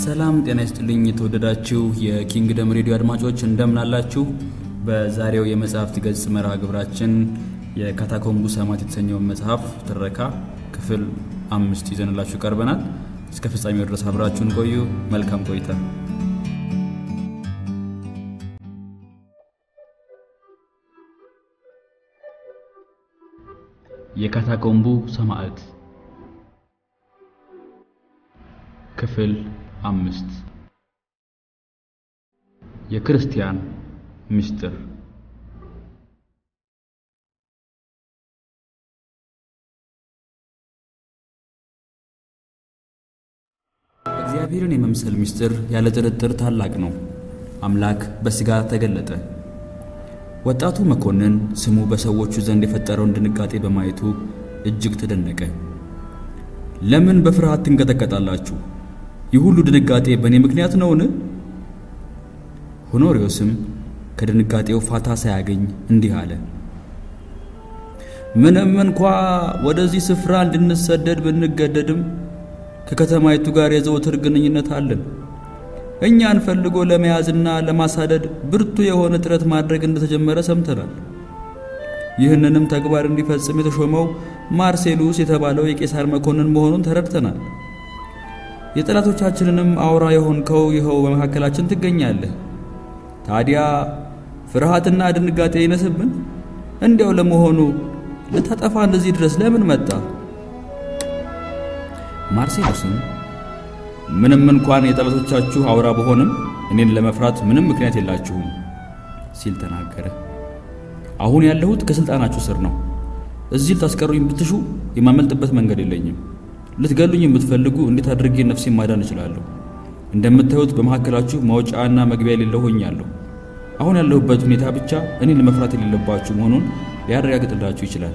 ሰላም ጤና ይስጥልኝ። የተወደዳችሁ የኪንግደም ሬዲዮ አድማጮች እንደምን አላችሁ? በዛሬው የመጽሐፍት ገጽ መርሃ ግብራችን የካታኮምቡ ሰማዕት የተሰኘውን መጽሐፍ ትረካ ክፍል አምስት ይዘንላችሁ ቀርበናል። እስከ ፍጻሜው ድረስ አብራችሁን ቆዩ። መልካም ቆይታ። የካታኮምቡ ሰማዕት ክፍል አምስት የክርስቲያን ምስጢር እግዚአብሔርን የመምሰል ምስጢር ያለ ጥርጥር ታላቅ ነው። አምላክ በሥጋ ተገለጠ። ወጣቱ መኮንን ስሙ በሰዎቹ ዘንድ የፈጠረውን ድንጋጤ በማየቱ እጅግ ተደነቀ። ለምን በፍርሃት ትንቀጠቀጣላችሁ? ይህ ሁሉ ድንጋጤ በእኔ ምክንያት ነውን? ሆኖሪዮስም ከድንጋጤው ፋታ ሳያገኝ እንዲህ አለ። ምንም እንኳ ወደዚህ ስፍራ እንድንሰደድ ብንገደድም ከከተማይቱ ጋር የዘወትር ግንኙነት አለን። እኛን ፈልጎ ለመያዝና ለማሳደድ ብርቱ የሆነ ጥረት ማድረግ እንደተጀመረ ሰምተናል። ይህንንም ተግባር እንዲፈጽም የተሾመው ማርሴሉስ የተባለው የቄሳር መኮንን መሆኑን ተረድተናል። የጠላቶቻችንንም አውራ የሆንከው ይኸው በመካከላችን ትገኛለህ። ታዲያ ፍርሃትና ድንጋጤ ይነስብን? እንዲያው ለመሆኑ ልታጠፋ እንደዚህ ድረስ ለምን መጣ? ማርሴሉስም ምንም እንኳን የጠላቶቻችሁ አውራ በሆንም እኔን ለመፍራት ምንም ምክንያት የላችሁም ሲል ተናገረ። አሁን ያለሁት ከሥልጣናችሁ ስር ነው። እዚህ ልታስቀሩኝ ብትሹ የማመልጥበት መንገድ የለኝም። ልትገሉኝ የምትፈልጉ እንዴት አድርጌ ነፍሴን ማዳን እችላለሁ? እንደምታዩት በመካከላችሁ መውጫና መግቢያ የሌለው ሆኛለሁ። አሁን ያለሁበት ሁኔታ ብቻ እኔን ለመፍራት የሌለባችሁ መሆኑን ሊያረጋግጥላችሁ ይችላል።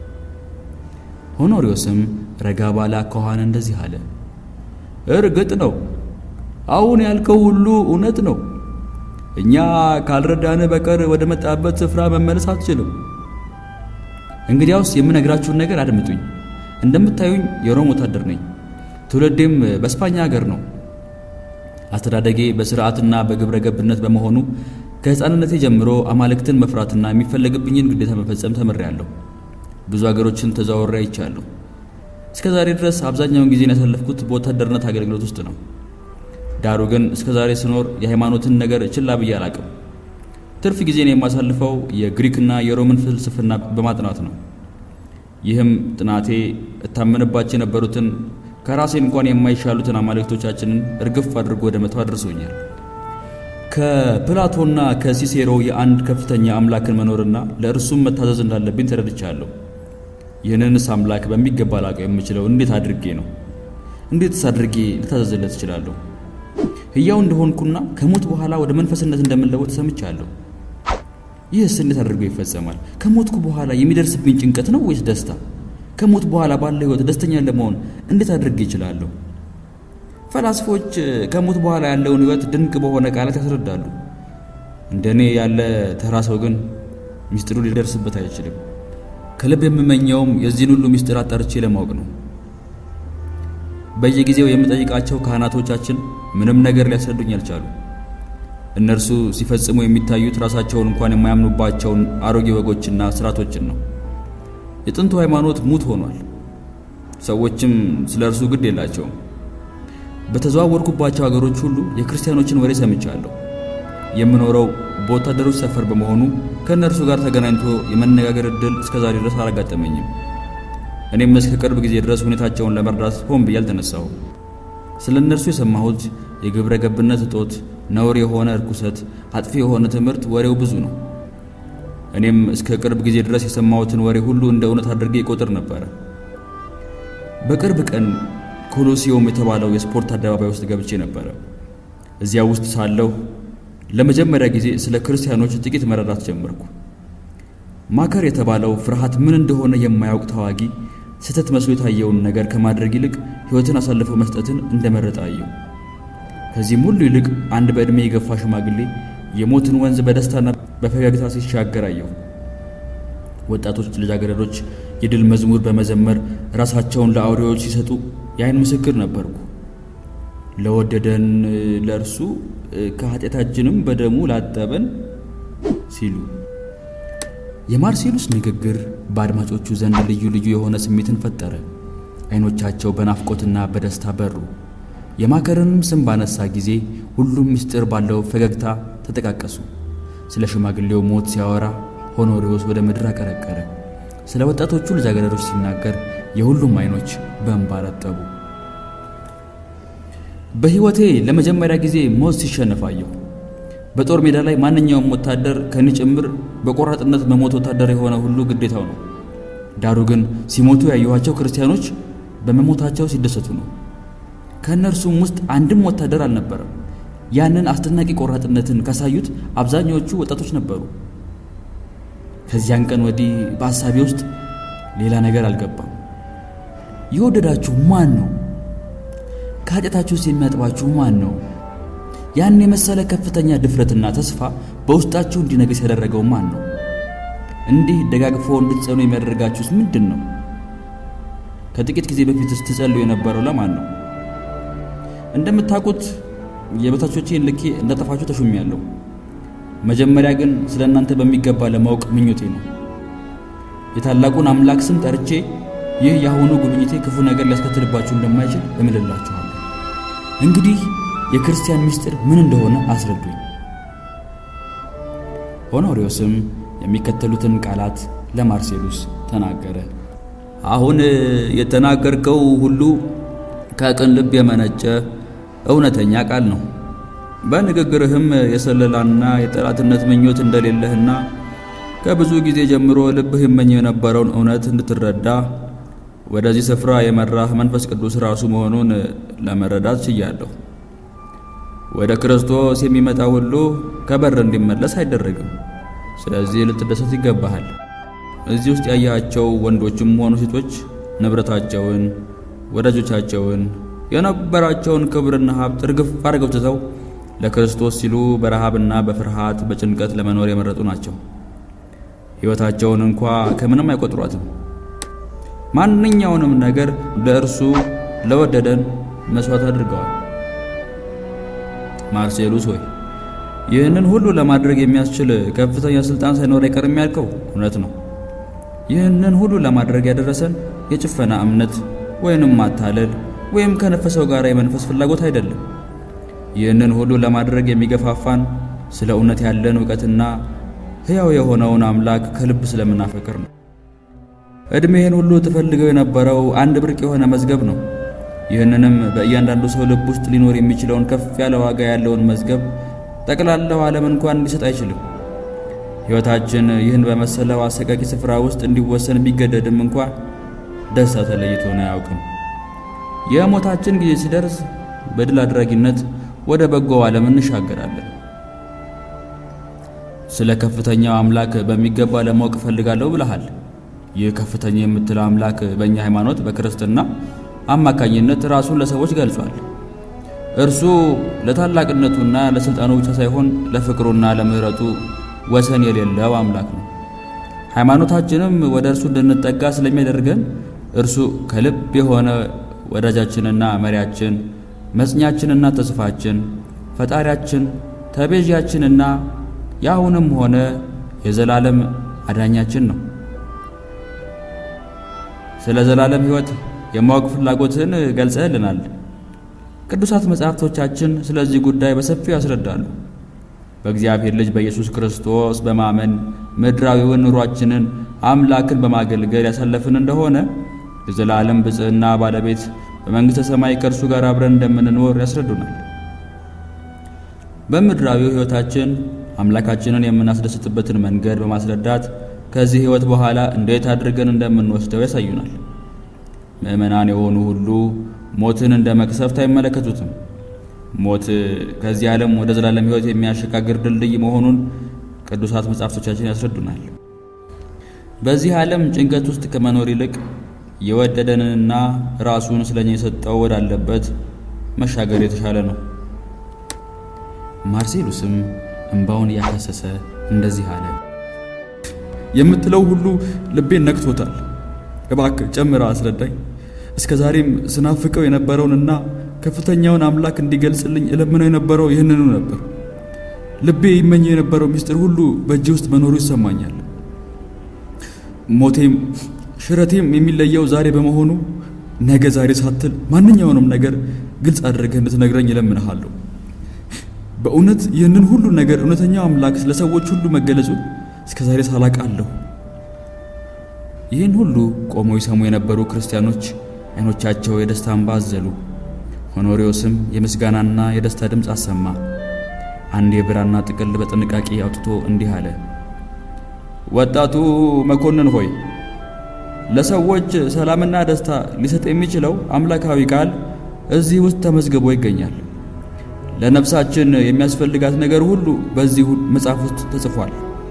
ሆኖሪዮስም ረጋ ባለ አኳኋን እንደዚህ አለ። እርግጥ ነው አሁን ያልከው ሁሉ እውነት ነው። እኛ ካልረዳን በቀር ወደ መጣበት ስፍራ መመለስ አትችልም። እንግዲያውስ የምነግራችሁን ነገር አድምጡኝ። እንደምታዩኝ የሮም ወታደር ነኝ። ትውልዴም በስፓኛ ሀገር ነው። አስተዳደጌ በስርዓትና በግብረ ገብነት በመሆኑ ከሕፃንነቴ ጀምሮ አማልክትን መፍራትና የሚፈለግብኝን ግዴታ መፈጸም ተምሬያለሁ። ብዙ አገሮችን ተዘዋውሬ አይቻለሁ። እስከ ዛሬ ድረስ አብዛኛውን ጊዜን ያሳለፍኩት በወታደርነት አገልግሎት ውስጥ ነው። ዳሩ ግን እስከ ዛሬ ስኖር የሃይማኖትን ነገር ችላ ብዬ አላቅም። ትርፍ ጊዜን የማሳልፈው የግሪክና የሮምን ፍልስፍና በማጥናት ነው። ይህም ጥናቴ እታመንባቸው የነበሩትን ከራሴ እንኳን የማይሻሉትን አማልክቶቻችንን እርግፍ አድርጎ ወደ መተው አድርሶኛል። ከፕላቶና ከሲሴሮ የአንድ ከፍተኛ አምላክን መኖርና ለእርሱም መታዘዝ እንዳለብኝ ተረድቻለሁ። ይህንንስ አምላክ በሚገባ ላቀው የምችለው እንዴት አድርጌ ነው? እንዴትስ አድርጌ ልታዘዝለት እችላለሁ? ሕያው እንደሆንኩና ከሞት በኋላ ወደ መንፈስነት እንደምንለወጥ ሰምቻለሁ። ይህስ እንዴት አድርጎ ይፈጸማል? ከሞትኩ በኋላ የሚደርስብኝ ጭንቀት ነው ወይስ ደስታ? ከሞት በኋላ ባለ ሕይወት ደስተኛ ለመሆን እንዴት አድርጌ ይችላለሁ? ፈላስፎች ከሞት በኋላ ያለውን ሕይወት ድንቅ በሆነ ቃላት ያስረዳሉ። እንደኔ ያለ ተራ ሰው ግን ሚስጢሩ ሊደርስበት አይችልም። ከልብ የምመኘውም የዚህን ሁሉ ምስጢር አጣርቼ ለማወቅ ነው። በየጊዜው የምጠይቃቸው ካህናቶቻችን ምንም ነገር ሊያስረዱኝ አልቻሉ። እነርሱ ሲፈጽሙ የሚታዩት ራሳቸውን እንኳን የማያምኑባቸውን አሮጌ ወጎችና ስርዓቶችን ነው። የጥንቱ ሃይማኖት ሙት ሆኗል። ሰዎችም ስለ እርሱ ግድ የላቸውም። በተዘዋወርኩባቸው አገሮች ሁሉ የክርስቲያኖችን ወሬ ሰምቻለሁ። የምኖረው በወታደሮች ሰፈር በመሆኑ ከእነርሱ ጋር ተገናኝቶ የመነጋገር ዕድል እስከ ዛሬ ድረስ አላጋጠመኝም። እኔም እስከ ቅርብ ጊዜ ድረስ ሁኔታቸውን ለመርዳት ሆን ብዬ አልተነሳሁም። ስለ እነርሱ የሰማሁት የግብረ ገብነት እጦት፣ ነውር የሆነ እርኩሰት፣ አጥፊ የሆነ ትምህርት፣ ወሬው ብዙ ነው። እኔም እስከ ቅርብ ጊዜ ድረስ የሰማሁትን ወሬ ሁሉ እንደ እውነት አድርጌ ይቆጥር ነበረ። በቅርብ ቀን ኮሎሲዮም የተባለው የስፖርት አደባባይ ውስጥ ገብቼ ነበረ። እዚያ ውስጥ ሳለሁ ለመጀመሪያ ጊዜ ስለ ክርስቲያኖች ጥቂት መረዳት ጀመርኩ። ማከር የተባለው ፍርሃት ምን እንደሆነ የማያውቅ ተዋጊ ስህተት መስሎ የታየውን ነገር ከማድረግ ይልቅ ሕይወትን አሳልፈው መስጠትን እንደመረጠ አየሁ። ከዚህም ሁሉ ይልቅ አንድ በዕድሜ የገፋ ሽማግሌ የሞትን ወንዝ በደስታና በፈገግታ ሲሻገር አየሁ። ወጣቶች ልጃገረዶች የድል መዝሙር በመዘመር ራሳቸውን ለአውሬዎች ሲሰጡ የዓይን ምስክር ነበርኩ። ለወደደን ለእርሱ ከኃጢአታችንም በደሙ ላጠበን ሲሉ የማርሴሉስ ንግግር በአድማጮቹ ዘንድ ልዩ ልዩ የሆነ ስሜትን ፈጠረ። ዓይኖቻቸው በናፍቆትና በደስታ በሩ። የማከርንም ስም ባነሳ ጊዜ ሁሉም ምስጢር ባለው ፈገግታ ተጠቃቀሱ። ስለ ሽማግሌው ሞት ሲያወራ ሆኖሪዎስ ወደ ምድር አቀረቀረ። ስለ ወጣቶቹ ልጃገረዶች ሲናገር የሁሉም ዓይኖች በእንባ ረጠቡ። በሕይወቴ ለመጀመሪያ ጊዜ ሞት ሲሸነፍ አየሁ። በጦር ሜዳ ላይ ማንኛውም ወታደር ከኔ ጭምር በቆራጥነት መሞት ወታደር የሆነ ሁሉ ግዴታው ነው። ዳሩ ግን ሲሞቱ ያየኋቸው ክርስቲያኖች በመሞታቸው ሲደሰቱ ነው። ከእነርሱም ውስጥ አንድም ወታደር አልነበረም። ያንን አስደናቂ ቆራጥነትን ካሳዩት አብዛኛዎቹ ወጣቶች ነበሩ። ከዚያን ቀን ወዲህ በሐሳቤ ውስጥ ሌላ ነገር አልገባም። የወደዳችሁ ማን ነው? ከኃጢአታችሁ ውስጥ የሚያጥባችሁ ማን ነው? ያን የመሰለ ከፍተኛ ድፍረትና ተስፋ በውስጣችሁ እንዲነግስ ያደረገው ማን ነው? እንዲህ ደጋግፎ እንድትጸኑ የሚያደርጋችሁስ ምንድን ነው? ከጥቂት ጊዜ በፊት ስትጸልዩ የነበረው ለማን ነው? እንደምታውቁት የበታቾቼን ልኬ እንዳጠፋችሁ ተሹሜያለሁ። መጀመሪያ ግን ስለ እናንተ በሚገባ ለማወቅ ምኞቴ ነው። የታላቁን አምላክ ስም ጠርቼ ይህ የአሁኑ ጉብኝቴ ክፉ ነገር ሊያስከትልባችሁ እንደማይችል እምልላችኋለሁ። እንግዲህ የክርስቲያን ምስጢር ምን እንደሆነ አስረዱኝ። ሆኖሪዮስም የሚከተሉትን ቃላት ለማርሴሉስ ተናገረ። አሁን የተናገርከው ሁሉ ከቅን ልብ የመነጨ እውነተኛ ቃል ነው። በንግግርህም የሰለላና የጠላትነት ምኞት እንደሌለህና ከብዙ ጊዜ ጀምሮ ልብህ ይመኝ የነበረውን እውነት እንድትረዳ ወደዚህ ስፍራ የመራህ መንፈስ ቅዱስ ራሱ መሆኑን ለመረዳት ችያለሁ። ወደ ክርስቶስ የሚመጣ ሁሉ ከበር እንዲመለስ አይደረግም። ስለዚህ ልትደሰት ይገባሃል። እዚህ ውስጥ ያያቸው ወንዶችም ሆኑ ሴቶች ንብረታቸውን፣ ወዳጆቻቸውን፣ የነበራቸውን ክብርና ሀብት እርግፍ አድርገው ትተው ለክርስቶስ ሲሉ በረሃብና በፍርሃት በጭንቀት ለመኖር የመረጡ ናቸው። ሕይወታቸውን እንኳ ከምንም አይቆጥሯትም። ማንኛውንም ነገር ለእርሱ ለወደደን መሥዋዕት አድርገዋል። ማርሴሉስ ሆይ ይህንን ሁሉ ለማድረግ የሚያስችል ከፍተኛ ሥልጣን ሳይኖር አይቀርም ያልከው እውነት ነው። ይህንን ሁሉ ለማድረግ ያደረሰን የጭፈና እምነት ወይንም ማታለል ወይም ከነፈሰው ጋር የመንፈስ ፍላጎት አይደለም። ይህንን ሁሉ ለማድረግ የሚገፋፋን ስለ እውነት ያለን እውቀትና ሕያው የሆነውን አምላክ ከልብ ስለምናፈቅር ነው። ዕድሜህን ሁሉ ትፈልገው የነበረው አንድ ብርቅ የሆነ መዝገብ ነው። ይህንንም በእያንዳንዱ ሰው ልብ ውስጥ ሊኖር የሚችለውን ከፍ ያለ ዋጋ ያለውን መዝገብ ጠቅላላው ዓለም እንኳን ሊሰጥ አይችልም። ሕይወታችን ይህን በመሰለው አሰቃቂ ስፍራ ውስጥ እንዲወሰን ቢገደድም እንኳ ደስታ ተለይቶን አያውቅም። የሞታችን ጊዜ ሲደርስ በድል አድራጊነት ወደ በጎው ዓለም እንሻገራለን። ስለ ከፍተኛው አምላክ በሚገባ ለማወቅ እፈልጋለሁ ብለሃል። ይህ ከፍተኛ የምትለው አምላክ በእኛ ሃይማኖት በክርስትና አማካኝነት ራሱን ለሰዎች ገልጿል። እርሱ ለታላቅነቱና ለሥልጣኑ ብቻ ሳይሆን ለፍቅሩና ለምሕረቱ ወሰን የሌለው አምላክ ነው። ሃይማኖታችንም ወደ እርሱ እንድንጠጋ ስለሚያደርገን እርሱ ከልብ የሆነ ወዳጃችንና መሪያችን፣ መጽኛችንና ተስፋችን፣ ፈጣሪያችን፣ ተቤዣችንና የአሁንም ሆነ የዘላለም አዳኛችን ነው። ስለ ዘላለም ሕይወት የማወቅ ፍላጎትን ገልጸህልናል። ቅዱሳት መጻሕፍቶቻችን ስለዚህ ጉዳይ በሰፊው ያስረዳሉ። በእግዚአብሔር ልጅ በኢየሱስ ክርስቶስ በማመን ምድራዊውን ኑሯችንን አምላክን በማገልገል ያሳለፍን እንደሆነ የዘላለም ብጽዕና ባለቤት በመንግሥተ ሰማይ ከእርሱ ጋር አብረን እንደምንኖር ያስረዱናል። በምድራዊው ሕይወታችን አምላካችንን የምናስደስትበትን መንገድ በማስረዳት ከዚህ ሕይወት በኋላ እንዴት አድርገን እንደምንወስደው ያሳዩናል። ምዕመናን የሆኑ ሁሉ ሞትን እንደ መቅሰፍት አይመለከቱትም። ሞት ከዚህ ዓለም ወደ ዘላለም ሕይወት የሚያሸጋግር ድልድይ መሆኑን ቅዱሳት መጻሕፍቶቻችን ያስረዱናል። በዚህ ዓለም ጭንቀት ውስጥ ከመኖር ይልቅ የወደደንንና ራሱን ስለኛ የሰጠው ወዳለበት መሻገር የተሻለ ነው። ማርሴሉስም እንባውን እያፈሰሰ እንደዚህ አለ። የምትለው ሁሉ ልቤን ነክቶታል። እባክህ ጨምራ አስረዳኝ። እስከ ዛሬም ስናፍቀው የነበረውንና ከፍተኛውን አምላክ እንዲገልጽልኝ እለምነው የነበረው ይህንኑ ነበር። ልቤ ይመኘው የነበረው ምስጢር ሁሉ በእጄ ውስጥ መኖሩ ይሰማኛል። ሞቴም ሽረቴም የሚለየው ዛሬ በመሆኑ ነገ ዛሬ ሳትል ማንኛውንም ነገር ግልጽ አድርገህ እንድትነግረኝ እለምንሃለሁ። በእውነት ይህንን ሁሉ ነገር እውነተኛው አምላክ ለሰዎች ሁሉ መገለጹን እስከ ዛሬ ሳላቃለሁ። ይህን ሁሉ ቆመው ይሰሙ የነበሩ ክርስቲያኖች አይኖቻቸው የደስታ እንባ አዘሉ። ሆኖሪዮስም የምስጋናና የደስታ ድምፅ አሰማ። አንድ የብራና ጥቅል በጥንቃቄ አውጥቶ እንዲህ አለ። ወጣቱ መኮንን ሆይ ለሰዎች ሰላምና ደስታ ሊሰጥ የሚችለው አምላካዊ ቃል እዚህ ውስጥ ተመዝግቦ ይገኛል። ለነፍሳችን የሚያስፈልጋት ነገር ሁሉ በዚህ መጽሐፍ ውስጥ ተጽፏል።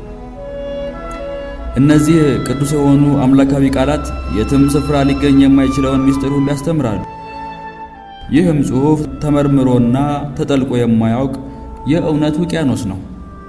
እነዚህ ቅዱስ የሆኑ አምላካዊ ቃላት የትም ስፍራ ሊገኝ የማይችለውን ምስጢር ሁሉ ያስተምራሉ። ይህም ጽሑፍ ተመርምሮና ተጠልቆ የማያውቅ የእውነት ውቅያኖስ ነው።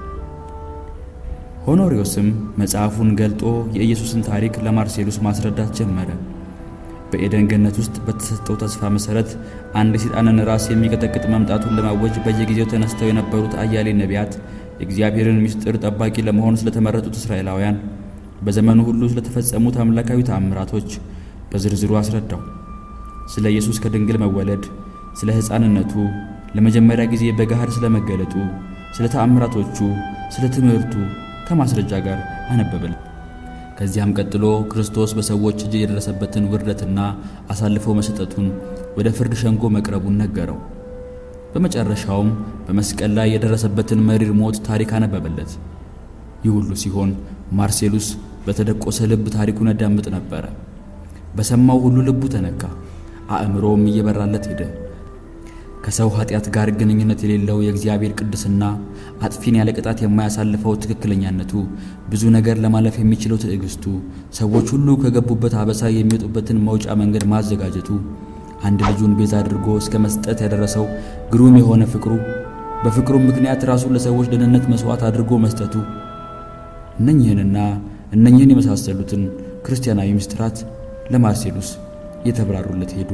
ሆኖሪዮስም መጽሐፉን ገልጦ የኢየሱስን ታሪክ ለማርሴሉስ ማስረዳት ጀመረ። በኤደን ገነት ውስጥ በተሰጠው ተስፋ መሠረት አንድ የሰይጣንን ራስ የሚቀጠቅጥ መምጣቱን ለማወጅ በየጊዜው ተነስተው የነበሩት አያሌ ነቢያት የእግዚአብሔርን ምስጢር ጠባቂ ለመሆን ስለተመረጡት እስራኤላውያን በዘመኑ ሁሉ ስለተፈጸሙት አምላካዊ ተአምራቶች በዝርዝሩ አስረዳው። ስለ ኢየሱስ ከድንግል መወለድ፣ ስለ ሕፃንነቱ፣ ለመጀመሪያ ጊዜ በገሃድ ስለመገለጡ፣ ስለ ተአምራቶቹ፣ ስለ ትምህርቱ ከማስረጃ ጋር አነበበል። ከዚያም ቀጥሎ ክርስቶስ በሰዎች እጅ የደረሰበትን ውርደትና አሳልፎ መሰጠቱን፣ ወደ ፍርድ ሸንጎ መቅረቡን ነገረው። በመጨረሻውም በመስቀል ላይ የደረሰበትን መሪር ሞት ታሪክ አነበበለት። ይህ ሁሉ ሲሆን ማርሴሉስ በተደቆሰ ልብ ታሪኩን ያዳምጥ ነበረ። በሰማው ሁሉ ልቡ ተነካ፣ አእምሮውም እየበራለት ሄደ። ከሰው ኃጢአት ጋር ግንኙነት የሌለው የእግዚአብሔር ቅድስና፣ አጥፊን ያለ ቅጣት የማያሳልፈው ትክክለኛነቱ፣ ብዙ ነገር ለማለፍ የሚችለው ትዕግስቱ፣ ሰዎች ሁሉ ከገቡበት አበሳ የሚወጡበትን መውጫ መንገድ ማዘጋጀቱ፣ አንድ ልጁን ቤዛ አድርጎ እስከ መስጠት ያደረሰው ግሩም የሆነ ፍቅሩ፣ በፍቅሩም ምክንያት ራሱን ለሰዎች ደህንነት መሥዋዕት አድርጎ መስጠቱ እነኝህንና እነኝህን የመሳሰሉትን ክርስቲያናዊ ምስጢራት ለማርሴሉስ እየተብራሩለት ሄዱ።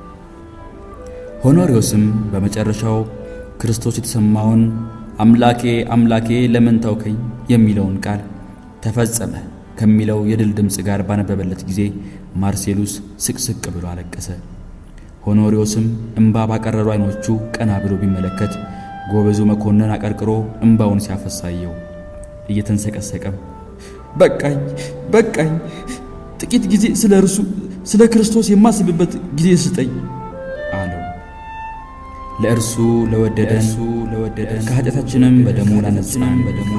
ሆኖሪዮስም በመጨረሻው ክርስቶስ የተሰማውን አምላኬ አምላኬ ለምን ተውከኝ የሚለውን ቃል ተፈጸመ ከሚለው የድል ድምፅ ጋር ባነበበለት ጊዜ ማርሴሉስ ስቅስቅ ብሎ አለቀሰ። ሆኖሪዮስም እምባ ባቀረሩ ዓይኖቹ ቀና ብሎ ቢመለከት ጎበዙ መኮንን አቀርቅሮ እምባውን ሲያፈሳየው እየተንሰቀሰቀም በቃኝ በቃኝ፣ ጥቂት ጊዜ ስለ እርሱ ስለ ክርስቶስ የማስብበት ጊዜ ስጠኝ አለው። ለእርሱ ለወደደን ለወደደን ከኃጢአታችንም በደሙ ላነጻን በደሙ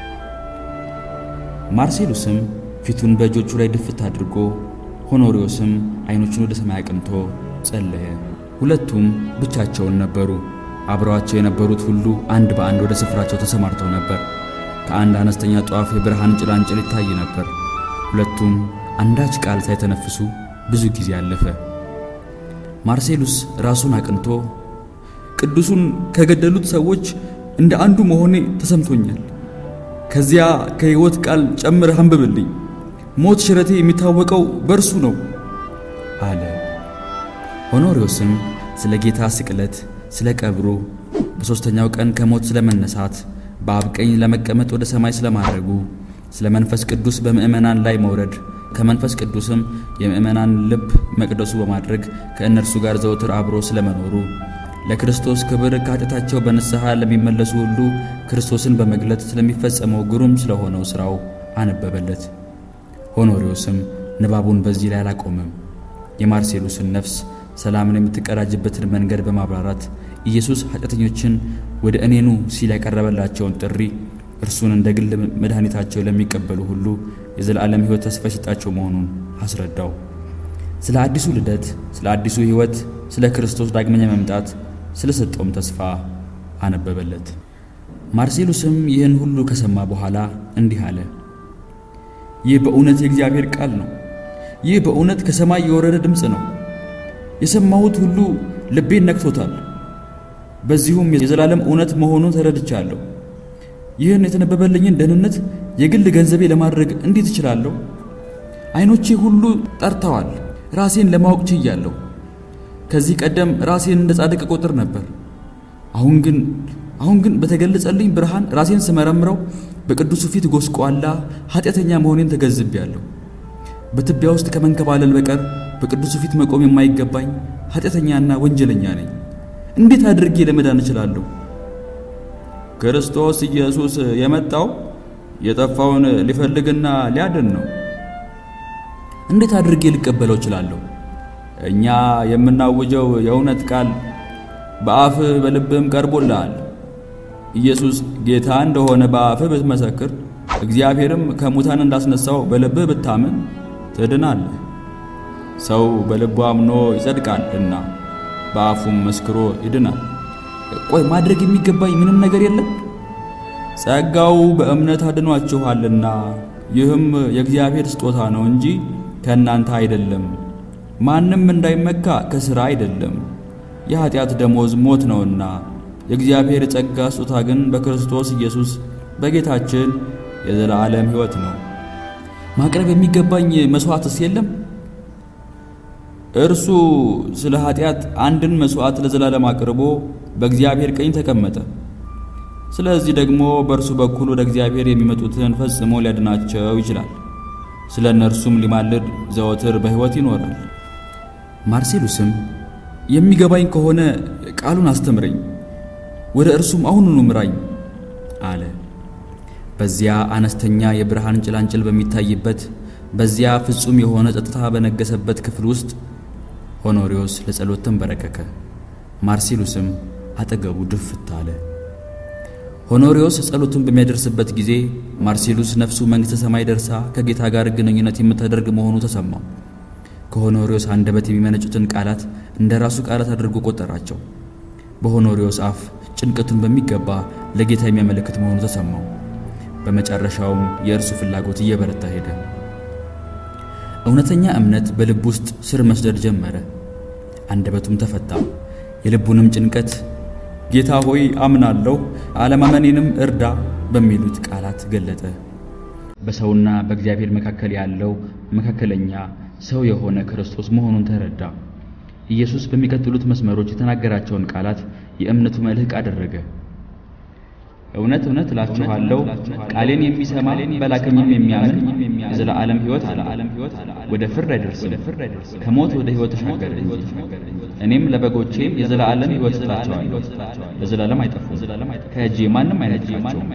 ማርሴሉስም ፊቱን በእጆቹ ላይ ድፍት አድርጎ ሆኖሪዮስም ዓይኖቹን ወደ ሰማይ አቅንቶ ጸለየ። ሁለቱም ብቻቸውን ነበሩ። አብረዋቸው የነበሩት ሁሉ አንድ በአንድ ወደ ስፍራቸው ተሰማርተው ነበር። ከአንድ አነስተኛ ጧፍ የብርሃን ጭላንጭል ይታይ ነበር። ሁለቱም አንዳች ቃል ሳይተነፍሱ ብዙ ጊዜ አለፈ። ማርሴሉስ ራሱን አቅንቶ ቅዱሱን ከገደሉት ሰዎች እንደ አንዱ መሆኔ ተሰምቶኛል። ከዚያ ከሕይወት ቃል ጨምረህ አንብብልኝ። ሞት ሽረቴ የሚታወቀው በእርሱ ነው አለ። ሆኖሪዮስም ስለ ጌታ ስቅለት፣ ስለ ቀብሩ፣ በሦስተኛው ቀን ከሞት ስለ መነሳት፣ በአብ ቀኝ ለመቀመጥ ወደ ሰማይ ስለማድረጉ፣ ስለ መንፈስ ቅዱስ በምእመናን ላይ መውረድ፣ ከመንፈስ ቅዱስም የምእመናን ልብ መቅደሱ በማድረግ ከእነርሱ ጋር ዘውትር አብሮ ስለመኖሩ ለክርስቶስ ክብር ከኃጢአታቸው በንስሐ ለሚመለሱ ሁሉ ክርስቶስን በመግለጥ ስለሚፈጸመው ግሩም ስለሆነው ሥራው አነበበለት። ሆኖሪዮስም ንባቡን በዚህ ላይ አላቆመም። የማርሴሉስን ነፍስ ሰላምን የምትቀዳጅበትን መንገድ በማብራራት ኢየሱስ ኃጢአተኞችን ወደ እኔኑ ሲል ያቀረበላቸውን ጥሪ እርሱን እንደ ግል መድኃኒታቸው ለሚቀበሉ ሁሉ የዘላለም ሕይወት ተስፋ የሰጣቸው መሆኑን አስረዳው። ስለ አዲሱ ልደት፣ ስለ አዲሱ ሕይወት፣ ስለ ክርስቶስ ዳግመኛ መምጣት ስለ ሰጠውም ተስፋ አነበበለት። ማርሴሉስም ይህን ሁሉ ከሰማ በኋላ እንዲህ አለ። ይህ በእውነት የእግዚአብሔር ቃል ነው። ይህ በእውነት ከሰማይ የወረደ ድምፅ ነው። የሰማሁት ሁሉ ልቤን ነክቶታል። በዚሁም የዘላለም እውነት መሆኑን ተረድቻለሁ። ይህን የተነበበልኝን ደህንነት የግል ገንዘቤ ለማድረግ እንዴት እችላለሁ? ዓይኖቼ ሁሉ ጠርተዋል። ራሴን ለማወቅ ችያለሁ። ከዚህ ቀደም ራሴን እንደ ጻድቅ ቆጥር ነበር። አሁን ግን አሁን ግን በተገለጸልኝ ብርሃን ራሴን ስመረምረው በቅዱሱ ፊት ጎስቋላ ኃጢአተኛ መሆኔን ተገንዝቤያለሁ። በትቢያ ውስጥ ከመንከባለል በቀር በቅዱሱ ፊት መቆም የማይገባኝ ኃጢአተኛና ወንጀለኛ ነኝ። እንዴት አድርጌ ለመዳን እችላለሁ? ክርስቶስ ኢየሱስ የመጣው የጠፋውን ሊፈልግና ሊያድን ነው። እንዴት አድርጌ ልቀበለው እችላለሁ? እኛ የምናውጀው የእውነት ቃል በአፍህ በልብህም ቀርቦልሃል። ኢየሱስ ጌታ እንደሆነ በአፍህ ብትመሰክር፣ እግዚአብሔርም ከሙታን እንዳስነሳው በልብህ ብታምን ትድናለህ። ሰው በልቡ አምኖ ይጸድቃልና በአፉም መስክሮ ይድናል። ቆይ ማድረግ የሚገባኝ ምንም ነገር የለም? ጸጋው በእምነት አድኗችኋልና ይህም የእግዚአብሔር ስጦታ ነው እንጂ ከእናንተ አይደለም። ማንም እንዳይመካ ከሥራ አይደለም። የኀጢአት ደሞዝ ሞት ነውና የእግዚአብሔር የጸጋ ስጦታ ግን በክርስቶስ ኢየሱስ በጌታችን የዘላለም ሕይወት ነው። ማቅረብ የሚገባኝ መሥዋዕትስ የለም? እርሱ ስለ ኀጢአት አንድን መሥዋዕት ለዘላለም አቅርቦ በእግዚአብሔር ቀኝ ተቀመጠ። ስለዚህ ደግሞ በእርሱ በኩል ወደ እግዚአብሔር የሚመጡትን ፈጽሞ ሊያድናቸው ይችላል። ስለ እነርሱም ሊማልድ ዘወትር በሕይወት ይኖራል። ማርሴሉስም የሚገባኝ ከሆነ ቃሉን አስተምረኝ፣ ወደ እርሱም አሁኑኑ ምራኝ አለ። በዚያ አነስተኛ የብርሃን ጭላንጭል በሚታይበት በዚያ ፍጹም የሆነ ጸጥታ በነገሰበት ክፍል ውስጥ ሆኖሪዮስ ለጸሎት ተንበረከከ። ማርሴሉስም አጠገቡ ድፍት አለ። ሆኖሪዮስ ጸሎቱን በሚያደርስበት ጊዜ ማርሴሉስ ነፍሱ መንግሥተ ሰማይ ደርሳ ከጌታ ጋር ግንኙነት የምታደርግ መሆኑ ተሰማው። ከሆኖሪዮስ አንደበት የሚመነጩትን ቃላት እንደ ራሱ ቃላት አድርጎ ቆጠራቸው። በሆኖሪዮስ አፍ ጭንቀቱን በሚገባ ለጌታ የሚያመለክት መሆኑ ተሰማው። በመጨረሻውም የእርሱ ፍላጎት እየበረታ ሄደ። እውነተኛ እምነት በልብ ውስጥ ስር መስደድ ጀመረ። አንደበቱም ተፈታ። የልቡንም ጭንቀት ጌታ ሆይ አምናለሁ፣ አለማመኔንም እርዳ በሚሉት ቃላት ገለጠ። በሰውና በእግዚአብሔር መካከል ያለው መካከለኛ ሰው የሆነ ክርስቶስ መሆኑን ተረዳ። ኢየሱስ በሚቀጥሉት መስመሮች የተናገራቸውን ቃላት የእምነቱ መልህቅ አደረገ። እውነት እውነት እላችኋለሁ ቃሌን የሚሰማ በላከኝም የሚያምን የዘላለም ሕይወት አለ፣ ወደ ፍርድ አይደርስም፣ ከሞት ወደ ሕይወት ተሻገረ እንጂ። እኔም ለበጎቼ የዘላለም ሕይወት እሰጣቸዋለሁ፣ ለዘላለም አይጠፉም፣ ከእጄ ማንም አይነጥቃቸውም።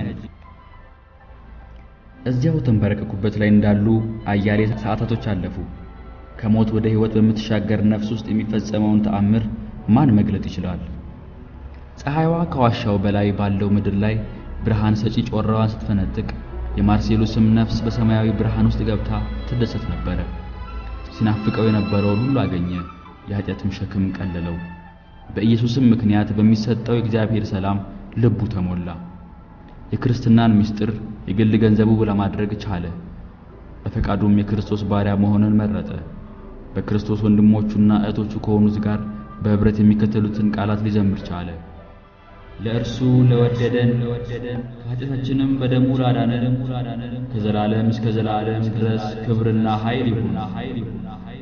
እዚያው ተንበረከኩበት ላይ እንዳሉ አያሌ ሰዓታቶች አለፉ። ከሞት ወደ ሕይወት በምትሻገር ነፍስ ውስጥ የሚፈጸመውን ተአምር ማን መግለጥ ይችላል? ፀሐይዋ ከዋሻው በላይ ባለው ምድር ላይ ብርሃን ሰጪ ጮራዋን ስትፈነጥቅ የማርሴሉስም ነፍስ በሰማያዊ ብርሃን ውስጥ ገብታ ትደሰት ነበረ። ሲናፍቀው የነበረውን ሁሉ አገኘ፣ የኃጢአትም ሸክም ቀለለው። በኢየሱስም ምክንያት በሚሰጠው የእግዚአብሔር ሰላም ልቡ ተሞላ። የክርስትናን ምስጢር የግል ገንዘቡ ለማድረግ ቻለ። በፈቃዱም የክርስቶስ ባሪያ መሆንን መረጠ። በክርስቶስ ወንድሞቹና እህቶቹ ከሆኑት ጋር በኅብረት የሚከተሉትን ቃላት ሊዘምር ቻለ። ለእርሱ ለወደደን ከኃጢአታችንም በደሙ ላዳነን ከዘላለም እስከ ዘላለም ድረስ ክብርና ኃይል ይሁን።